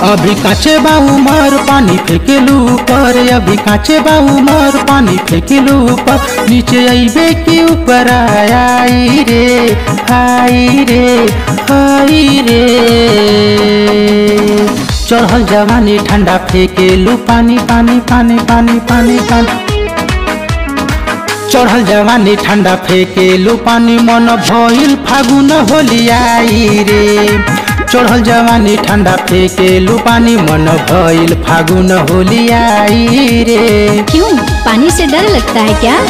अभी काचे बा उमर पानी फेंकेलू ऊपर अभी काचे बा उमर पानी फेंकेलू ऊपर नीचे अइबे के ऊपर आई रे आई रे आई रे चढ़ल जवानी ठंडा फेंकेलू पानी पानी पानी पानी पानी पानी चढ़ल जवानी ठंडा फेंकेलू पानी मन भइल फागुन होली आई रे चढ़ल जवानी ठंडा फेंकेलू पानी मन भइल फागुन होली आई रे क्यों पानी से डर लगता है क्या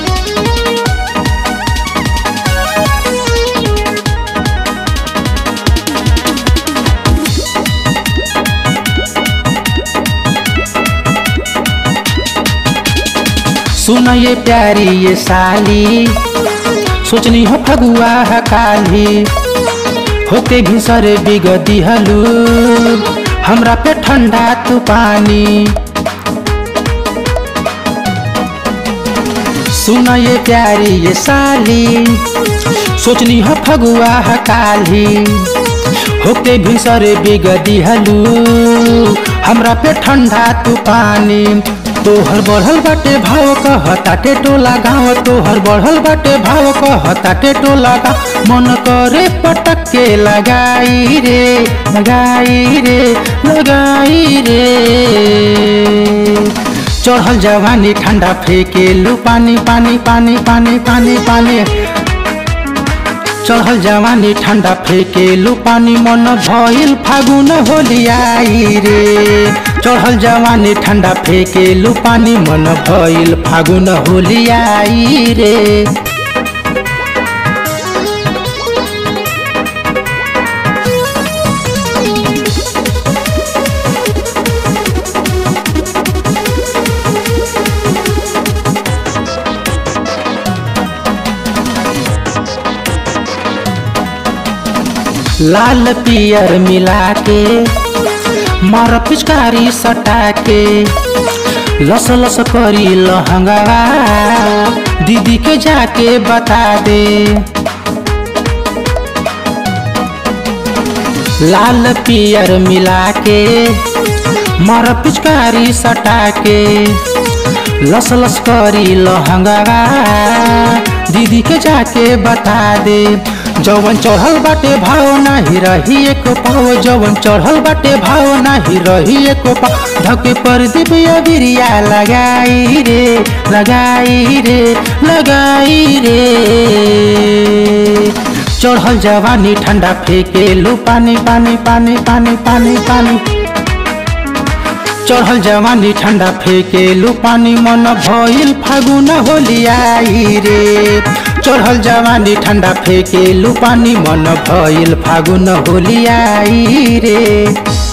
सुन ये प्यारी ये साली सोचनी हो फगुआ है काली होके भी सरे बिगदी हलू हमरा पे ठंडा तू पानी सुन ये प्यारी ये साली सोचनी हो फगुआ है काली होके भी सरे बिगदी हलू हमरा पे ठंडा तू पानी तोहर बढ़ल बाटे भाव कहताटे टोला गाँव तोहर बढ़ल बाटे भाव कहताटे टोला गाँव मन करे पटक के लगाई रे लगाई रे लगाई रे चढ़ल जवानी ठंडा फेंकेलू पानी पानी पानी पानी पानी पानी चढ़ल जवानी ठंडा फेंकेलू पानी मन भइल फागुन होली आई रे चढ़ल जवानी ठंडा फेंकेलू पानी मन भइल फागुन होली आई रे लाल पियर मिला के मार पिचकारी सटा के लस लस करी लहंगा दीदी के जाके बता दे लाल पियर मिला के मार पिचकारी सटा के लस लस करी लहंगा दीदी के जाके बता दे जवन चढ़ल बाटे भाव नाही रही एक पाव जवन चढ़ल बाटे भाव नाही रही एक पाव धके पर दिव्य बिरिया लगाई रे लगाई रे लगाई रे चढ़ल जवानी ठंडा फेंकेलू पानी पानी पानी पानी पानी पानी चढ़ल जवानी ठंडा फेंकेलू पानी मन भइल फागुन होली आई रे चढ़ल जवानी ठंडा फेंकेलू पानी मन भइल फागुन होली आई रे